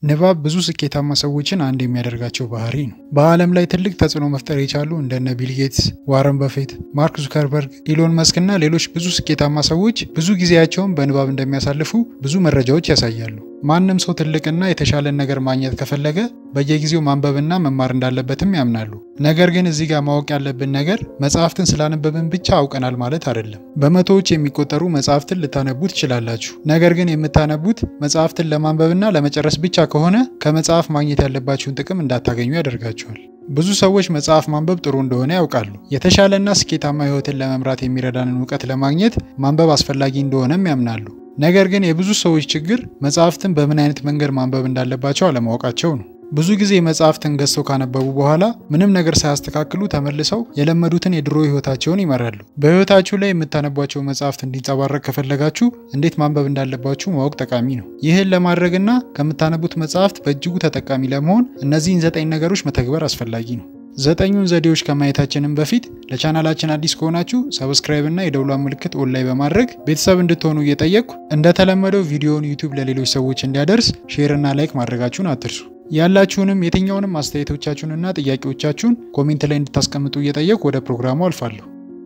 ንባብ ብዙ ስኬታማ ሰዎችን አንድ የሚያደርጋቸው ባህሪ ነው። በዓለም ላይ ትልቅ ተጽዕኖ መፍጠር የቻሉ እንደነ ቢል ጌትስ፣ ዋረን በፌት፣ ማርክ ዙከርበርግ፣ ኢሎን መስክ እና ሌሎች ብዙ ስኬታማ ሰዎች ብዙ ጊዜያቸውን በንባብ እንደሚያሳልፉ ብዙ መረጃዎች ያሳያሉ። ማንም ሰው ትልቅና የተሻለን ነገር ማግኘት ከፈለገ በየጊዜው ማንበብና መማር እንዳለበትም ያምናሉ። ነገር ግን እዚህ ጋር ማወቅ ያለብን ነገር መጽሐፍትን ስላነበብን ብቻ አውቀናል ማለት አይደለም። በመቶዎች የሚቆጠሩ መጽሐፍትን ልታነቡ ትችላላችሁ። ነገር ግን የምታነቡት መጽሐፍትን ለማንበብና ለመጨረስ ብቻ ከሆነ ከመጽሐፍ ማግኘት ያለባችሁን ጥቅም እንዳታገኙ ያደርጋችኋል። ብዙ ሰዎች መጽሐፍ ማንበብ ጥሩ እንደሆነ ያውቃሉ። የተሻለና ስኬታማ ሕይወትን ለመምራት የሚረዳንን እውቀት ለማግኘት ማንበብ አስፈላጊ እንደሆነም ያምናሉ። ነገር ግን የብዙ ሰዎች ችግር መጽሐፍትን በምን አይነት መንገድ ማንበብ እንዳለባቸው አለማወቃቸው ነው። ብዙ ጊዜ መጽሐፍትን ገዝተው ካነበቡ በኋላ ምንም ነገር ሳያስተካክሉ ተመልሰው የለመዱትን የድሮ ህይወታቸውን ይመራሉ። በህይወታችሁ ላይ የምታነቧቸው መጽሐፍት እንዲንጸባረቅ ከፈለጋችሁ እንዴት ማንበብ እንዳለባችሁ ማወቅ ጠቃሚ ነው። ይህን ለማድረግና ከምታነቡት መጽሐፍት በእጅጉ ተጠቃሚ ለመሆን እነዚህን ዘጠኝ ነገሮች መተግበር አስፈላጊ ነው። ዘጠኙን ዘዴዎች ከማየታችንም በፊት ለቻናላችን አዲስ ከሆናችሁ ሰብስክራይብ እና የደውሏን ምልክት ኦን ላይ በማድረግ ቤተሰብ እንድትሆኑ እየጠየቅኩ እንደተለመደው ቪዲዮውን ዩቲዩብ ለሌሎች ሰዎች እንዲያደርስ ሼር እና ላይክ ማድረጋችሁን አትርሱ። ያላችሁንም የትኛውንም አስተያየቶቻችሁንና ጥያቄዎቻችሁን ኮሜንት ላይ እንድታስቀምጡ እየጠየቅኩ ወደ ፕሮግራሙ አልፋለሁ።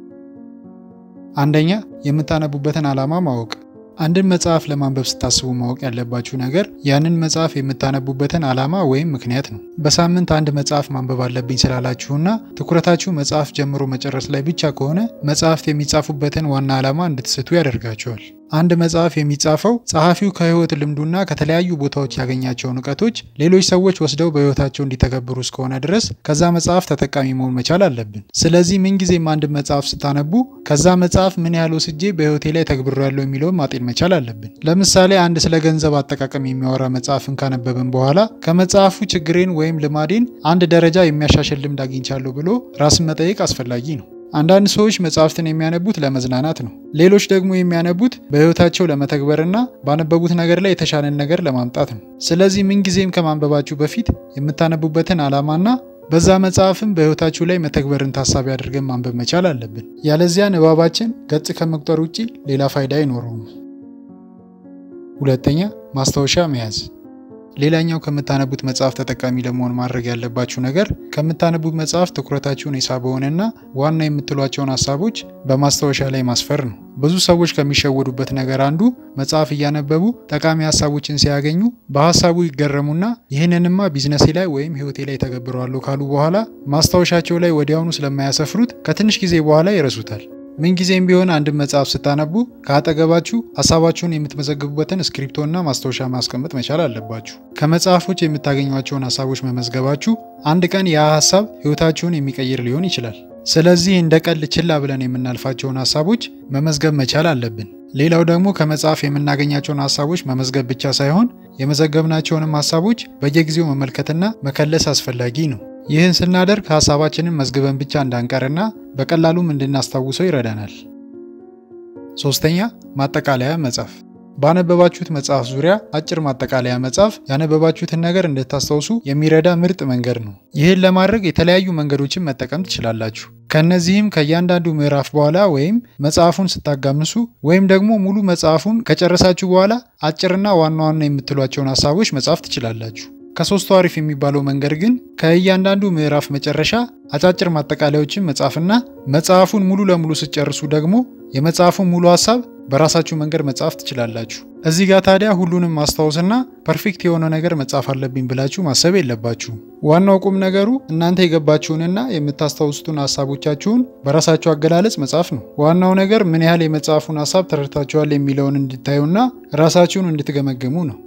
አንደኛ የምታነቡበትን ዓላማ ማወቅ። አንድን መጽሐፍ ለማንበብ ስታስቡ ማወቅ ያለባችሁ ነገር ያንን መጽሐፍ የምታነቡበትን ዓላማ ወይም ምክንያት ነው። በሳምንት አንድ መጽሐፍ ማንበብ አለብኝ ስላላችሁና ትኩረታችሁ መጽሐፍ ጀምሮ መጨረስ ላይ ብቻ ከሆነ መጽሐፍት የሚጻፉበትን ዋና ዓላማ እንድትስቱ ያደርጋቸዋል። አንድ መጽሐፍ የሚጻፈው ጸሐፊው ከህይወት ልምዱና ከተለያዩ ቦታዎች ያገኛቸውን እውቀቶች ሌሎች ሰዎች ወስደው በህይወታቸው እንዲተገብሩ እስከሆነ ድረስ ከዛ መጽሐፍ ተጠቃሚ መሆን መቻል አለብን። ስለዚህ ምንጊዜም አንድ መጽሐፍ ስታነቡ ከዛ መጽሐፍ ምን ያህል ወስጄ በህይወቴ ላይ ተግብሬያለሁ የሚለውን ማጤን መቻል አለብን። ለምሳሌ አንድ ስለ ገንዘብ አጠቃቀም የሚያወራ መጽሐፍን ካነበብን በኋላ ከመጽሐፉ ችግሬን ወይም ልማዴን አንድ ደረጃ የሚያሻሽል ልምድ አግኝቻለሁ ብሎ ራስን መጠየቅ አስፈላጊ ነው። አንዳንድ ሰዎች መጽሐፍትን የሚያነቡት ለመዝናናት ነው። ሌሎች ደግሞ የሚያነቡት በህይወታቸው ለመተግበርና ባነበቡት ነገር ላይ የተሻለን ነገር ለማምጣት ነው። ስለዚህ ምንጊዜም ከማንበባችሁ በፊት የምታነቡበትን ዓላማና በዛ መጽሐፍም በህይወታችሁ ላይ መተግበርን ታሳቢ አድርገን ማንበብ መቻል አለብን። ያለዚያ ንባባችን ገጽ ከመቁጠር ውጪ ሌላ ፋይዳ አይኖረውም። ሁለተኛ ማስታወሻ መያዝ። ሌላኛው ከምታነቡት መጽሐፍ ተጠቃሚ ለመሆን ማድረግ ያለባችሁ ነገር ከምታነቡት መጽሐፍ ትኩረታችሁን የሳበውንና ዋና የምትሏቸውን ሀሳቦች በማስታወሻ ላይ ማስፈር ነው። ብዙ ሰዎች ከሚሸወዱበት ነገር አንዱ መጽሐፍ እያነበቡ ጠቃሚ ሀሳቦችን ሲያገኙ በሀሳቡ ይገረሙና ይህንንማ ቢዝነሴ ላይ ወይም ህይወቴ ላይ ተገብረዋለሁ ካሉ በኋላ ማስታወሻቸው ላይ ወዲያውኑ ስለማያሰፍሩት ከትንሽ ጊዜ በኋላ ይረሱታል። ምንጊዜም ቢሆን አንድን መጽሐፍ ስታነቡ ከአጠገባችሁ ሀሳባችሁን የምትመዘግቡበትን እስክሪፕቶና ማስታወሻ ማስቀመጥ መቻል አለባችሁ። ከመጽሐፎች የምታገኟቸውን ሀሳቦች መመዝገባችሁ አንድ ቀን ያ ሀሳብ ህይወታችሁን የሚቀይር ሊሆን ይችላል። ስለዚህ እንደ ቀልድ ችላ ብለን የምናልፋቸውን ሀሳቦች መመዝገብ መቻል አለብን። ሌላው ደግሞ ከመጽሐፍ የምናገኛቸውን ሀሳቦች መመዝገብ ብቻ ሳይሆን የመዘገብናቸውንም ሀሳቦች በየጊዜው መመልከትና መከለስ አስፈላጊ ነው። ይህን ስናደርግ ሀሳባችንን መዝግበን ብቻ እንዳንቀርና በቀላሉም እንድናስታውሰው ይረዳናል። ሶስተኛ ማጠቃለያ መጻፍ። ባነበባችሁት መጽሐፍ ዙሪያ አጭር ማጠቃለያ መጻፍ ያነበባችሁትን ነገር እንድታስታውሱ የሚረዳ ምርጥ መንገድ ነው። ይህን ለማድረግ የተለያዩ መንገዶችን መጠቀም ትችላላችሁ። ከእነዚህም ከእያንዳንዱ ምዕራፍ በኋላ ወይም መጽሐፉን ስታጋምሱ ወይም ደግሞ ሙሉ መጽሐፉን ከጨረሳችሁ በኋላ አጭርና ዋና ዋና የምትሏቸውን ሀሳቦች መጻፍ ትችላላችሁ። ከሶስቱ አሪፍ የሚባለው መንገድ ግን ከእያንዳንዱ ምዕራፍ መጨረሻ አጫጭር ማጠቃለያዎችን መጻፍና መጽሐፉን ሙሉ ለሙሉ ስጨርሱ ደግሞ የመጽሐፉን ሙሉ ሀሳብ በራሳችሁ መንገድ መጻፍ ትችላላችሁ። እዚህ ጋር ታዲያ ሁሉንም ማስታወስና ፐርፌክት የሆነ ነገር መጻፍ አለብኝ ብላችሁ ማሰብ የለባችሁም። ዋናው ቁም ነገሩ እናንተ የገባችሁንና የምታስታውሱትን ሀሳቦቻችሁን በራሳችሁ አገላለጽ መጻፍ ነው። ዋናው ነገር ምን ያህል የመጽሐፉን ሀሳብ ተረድታችኋል የሚለውን እንድታዩና ራሳችሁን እንድትገመግሙ ነው።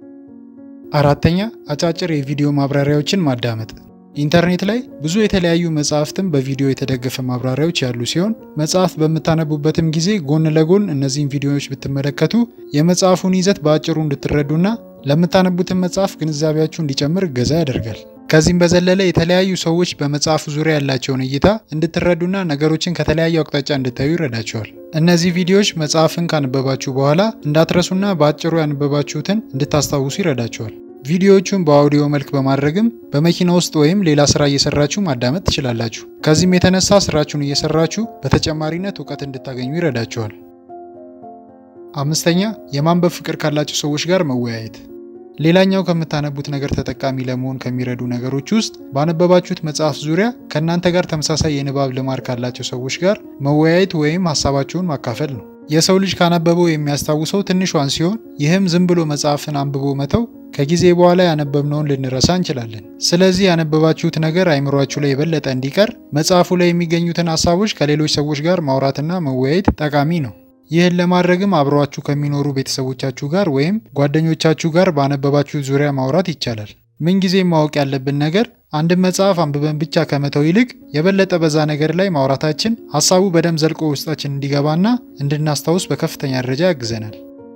አራተኛ አጫጭር የቪዲዮ ማብራሪያዎችን ማዳመጥ። ኢንተርኔት ላይ ብዙ የተለያዩ መጽሐፍትን በቪዲዮ የተደገፈ ማብራሪያዎች ያሉ ሲሆን መጽሐፍ በምታነቡበትም ጊዜ ጎን ለጎን እነዚህን ቪዲዮዎች ብትመለከቱ የመጽሐፉን ይዘት በአጭሩ እንድትረዱና ለምታነቡትን መጽሐፍ ግንዛቤያችሁ እንዲጨምር እገዛ ያደርጋል። ከዚህም በዘለለ የተለያዩ ሰዎች በመጽሐፉ ዙሪያ ያላቸውን እይታ እንድትረዱና ነገሮችን ከተለያዩ አቅጣጫ እንድታዩ ይረዳቸዋል። እነዚህ ቪዲዮዎች መጽሐፍን ካነበባችሁ በኋላ እንዳትረሱና በአጭሩ ያነበባችሁትን እንድታስታውሱ ይረዳቸዋል። ቪዲዮዎቹን በአውዲዮ መልክ በማድረግም በመኪና ውስጥ ወይም ሌላ ስራ እየሰራችሁ ማዳመጥ ትችላላችሁ። ከዚህም የተነሳ ስራችሁን እየሰራችሁ በተጨማሪነት እውቀት እንድታገኙ ይረዳቸዋል። አምስተኛ የማንበብ ፍቅር ካላቸው ሰዎች ጋር መወያየት። ሌላኛው ከምታነቡት ነገር ተጠቃሚ ለመሆን ከሚረዱ ነገሮች ውስጥ ባነበባችሁት መጽሐፍ ዙሪያ ከእናንተ ጋር ተመሳሳይ የንባብ ልማድ ካላቸው ሰዎች ጋር መወያየት ወይም ሀሳባቸውን ማካፈል ነው። የሰው ልጅ ካነበበው የሚያስታውሰው ትንሿን ሲሆን ይህም ዝም ብሎ መጽሐፍን አንብቦ መተው ከጊዜ በኋላ ያነበብነውን ልንረሳ እንችላለን። ስለዚህ ያነበባችሁት ነገር አይምሯችሁ ላይ የበለጠ እንዲቀር መጽሐፉ ላይ የሚገኙትን ሀሳቦች ከሌሎች ሰዎች ጋር ማውራትና መወያየት ጠቃሚ ነው። ይህን ለማድረግም አብረዋችሁ ከሚኖሩ ቤተሰቦቻችሁ ጋር ወይም ጓደኞቻችሁ ጋር ባነበባችሁ ዙሪያ ማውራት ይቻላል። ምንጊዜም ማወቅ ያለብን ነገር አንድን መጽሐፍ አንብበን ብቻ ከመተው ይልቅ የበለጠ በዛ ነገር ላይ ማውራታችን ሀሳቡ በደንብ ዘልቆ ውስጣችን እንዲገባና እንድናስታውስ በከፍተኛ ደረጃ ያግዘናል።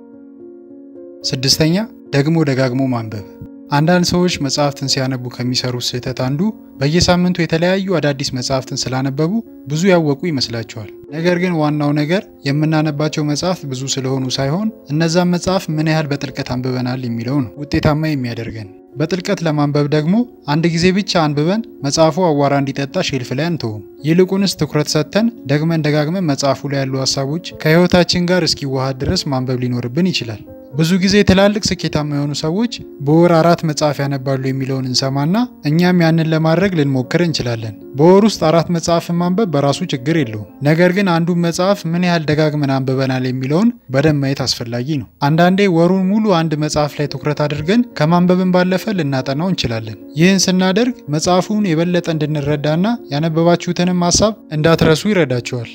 ስድስተኛ ደግሞ ደጋግሞ ማንበብ። አንዳንድ ሰዎች መጽሐፍትን ሲያነቡ ከሚሰሩት ስህተት አንዱ በየሳምንቱ የተለያዩ አዳዲስ መጽሐፍትን ስላነበቡ ብዙ ያወቁ ይመስላቸዋል። ነገር ግን ዋናው ነገር የምናነባቸው መጽሐፍት ብዙ ስለሆኑ ሳይሆን እነዛን መጽሐፍ ምን ያህል በጥልቀት አንብበናል የሚለው ነው ውጤታማ የሚያደርገን። በጥልቀት ለማንበብ ደግሞ አንድ ጊዜ ብቻ አንብበን መጽሐፉ አዋራ እንዲጠጣ ሼልፍ ላይ አንተውም። ይልቁንስ ትኩረት ሰጥተን ደግመን ደጋግመን መጽሐፉ ላይ ያሉ ሀሳቦች ከሕይወታችን ጋር እስኪዋሃድ ድረስ ማንበብ ሊኖርብን ይችላል። ብዙ ጊዜ ትላልቅ ስኬታማ የሆኑ ሰዎች በወር አራት መጽሐፍ ያነባሉ የሚለውን እንሰማና እኛም ያንን ለማድረግ ልንሞክር እንችላለን። በወር ውስጥ አራት መጽሐፍን ማንበብ በራሱ ችግር የለውም። ነገር ግን አንዱን መጽሐፍ ምን ያህል ደጋግመን አንብበናል የሚለውን በደንብ ማየት አስፈላጊ ነው። አንዳንዴ ወሩን ሙሉ አንድ መጽሐፍ ላይ ትኩረት አድርገን ከማንበብን ባለፈ ልናጠናው እንችላለን። ይህን ስናደርግ መጽሐፉን የበለጠ እንድንረዳና ያነበባችሁትንም ሀሳብ እንዳትረሱ ይረዳችኋል።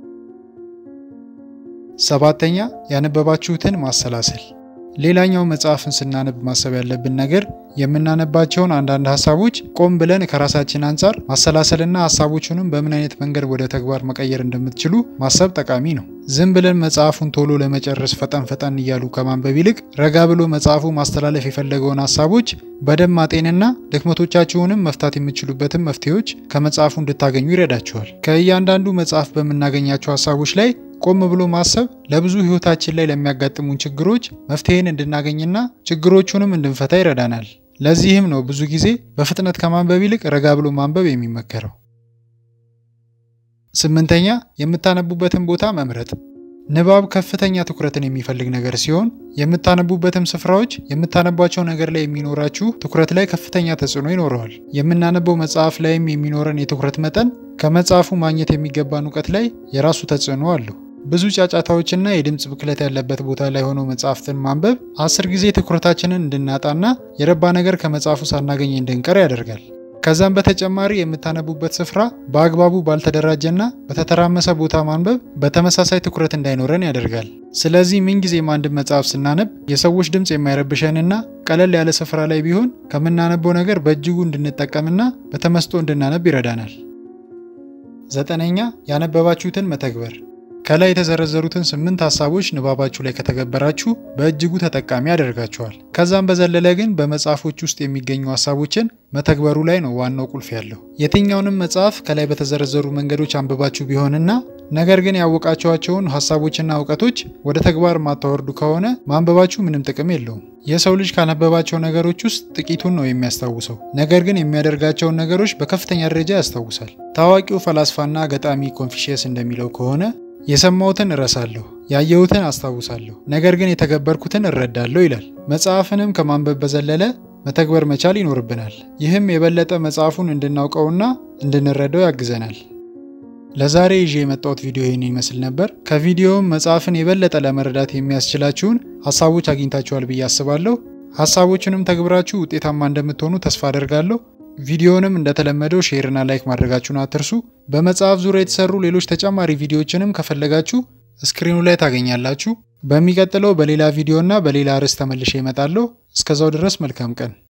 ሰባተኛ ያነበባችሁትን ማሰላሰል። ሌላኛው መጽሐፍን ስናነብ ማሰብ ያለብን ነገር የምናነባቸውን አንዳንድ ሀሳቦች ቆም ብለን ከራሳችን አንጻር ማሰላሰልና ሀሳቦቹንም በምን አይነት መንገድ ወደ ተግባር መቀየር እንደምትችሉ ማሰብ ጠቃሚ ነው። ዝም ብለን መጽሐፉን ቶሎ ለመጨረስ ፈጠን ፈጠን እያሉ ከማንበብ ይልቅ ረጋ ብሎ መጽሐፉ ማስተላለፍ የፈለገውን ሀሳቦች በደንብ ማጤንና ድክመቶቻችሁንም መፍታት የምትችሉበትን መፍትሄዎች ከመጽሐፉ እንድታገኙ ይረዳችኋል። ከእያንዳንዱ መጽሐፍ በምናገኛቸው ሀሳቦች ላይ ቆም ብሎ ማሰብ ለብዙ ሕይወታችን ላይ ለሚያጋጥሙን ችግሮች መፍትሄን እንድናገኝና ችግሮቹንም እንድንፈታ ይረዳናል። ለዚህም ነው ብዙ ጊዜ በፍጥነት ከማንበብ ይልቅ ረጋ ብሎ ማንበብ የሚመከረው። ስምንተኛ የምታነቡበትን ቦታ መምረጥ። ንባብ ከፍተኛ ትኩረትን የሚፈልግ ነገር ሲሆን የምታነቡበትም ስፍራዎች የምታነቧቸው ነገር ላይ የሚኖራችሁ ትኩረት ላይ ከፍተኛ ተጽዕኖ ይኖረዋል። የምናነበው መጽሐፍ ላይም የሚኖረን የትኩረት መጠን ከመጽሐፉ ማግኘት የሚገባን እውቀት ላይ የራሱ ተጽዕኖ አለው። ብዙ ጫጫታዎችና የድምፅ ብክለት ያለበት ቦታ ላይ ሆኖ መጽሐፍትን ማንበብ አስር ጊዜ ትኩረታችንን እንድናጣና የረባ ነገር ከመጽሐፉ ሳናገኝ እንድንቀር ያደርጋል። ከዛም በተጨማሪ የምታነቡበት ስፍራ በአግባቡ ባልተደራጀና በተተራመሰ ቦታ ማንበብ በተመሳሳይ ትኩረት እንዳይኖረን ያደርጋል። ስለዚህ ምንጊዜም አንድ መጽሐፍ ስናነብ የሰዎች ድምፅ የማይረብሸንና ቀለል ያለ ስፍራ ላይ ቢሆን ከምናነበው ነገር በእጅጉ እንድንጠቀምና በተመስጦ እንድናነብ ይረዳናል። ዘጠነኛ ያነበባችሁትን መተግበር። ከላይ የተዘረዘሩትን ስምንት ሀሳቦች ንባባችሁ ላይ ከተገበራችሁ በእጅጉ ተጠቃሚ ያደርጋችኋል። ከዛም በዘለለ ግን በመጽሐፎች ውስጥ የሚገኙ ሀሳቦችን መተግበሩ ላይ ነው ዋናው ቁልፍ ያለው። የትኛውንም መጽሐፍ ከላይ በተዘረዘሩ መንገዶች አንብባችሁ ቢሆንና ነገር ግን ያወቃችኋቸውን ሀሳቦችና እውቀቶች ወደ ተግባር ማታወርዱ ከሆነ ማንበባችሁ ምንም ጥቅም የለውም። የሰው ልጅ ካነበባቸው ነገሮች ውስጥ ጥቂቱን ነው የሚያስታውሰው፣ ነገር ግን የሚያደርጋቸውን ነገሮች በከፍተኛ ደረጃ ያስታውሳል። ታዋቂው ፈላስፋና ገጣሚ ኮንፊሽየስ እንደሚለው ከሆነ የሰማሁትን እረሳለሁ፣ ያየሁትን አስታውሳለሁ፣ ነገር ግን የተገበርኩትን እረዳለሁ ይላል። መጽሐፍንም ከማንበብ በዘለለ መተግበር መቻል ይኖርብናል። ይህም የበለጠ መጽሐፉን እንድናውቀውና እንድንረዳው ያግዘናል። ለዛሬ ይዤ የመጣሁት ቪዲዮ ይህን ይመስል ነበር። ከቪዲዮውም መጽሐፍን የበለጠ ለመረዳት የሚያስችላችሁን ሀሳቦች አግኝታችኋል ብዬ አስባለሁ። ሀሳቦችንም ተግብራችሁ ውጤታማ እንደምትሆኑ ተስፋ አደርጋለሁ። ቪዲዮንም እንደተለመደው ሼርና ላይክ ማድረጋችሁን አትርሱ። በመጽሐፍ ዙሪያ የተሰሩ ሌሎች ተጨማሪ ቪዲዮዎችንም ከፈለጋችሁ ስክሪኑ ላይ ታገኛላችሁ። በሚቀጥለው በሌላ ቪዲዮና በሌላ ርዕስ ተመልሼ እመጣለሁ። እስከዛው ድረስ መልካም ቀን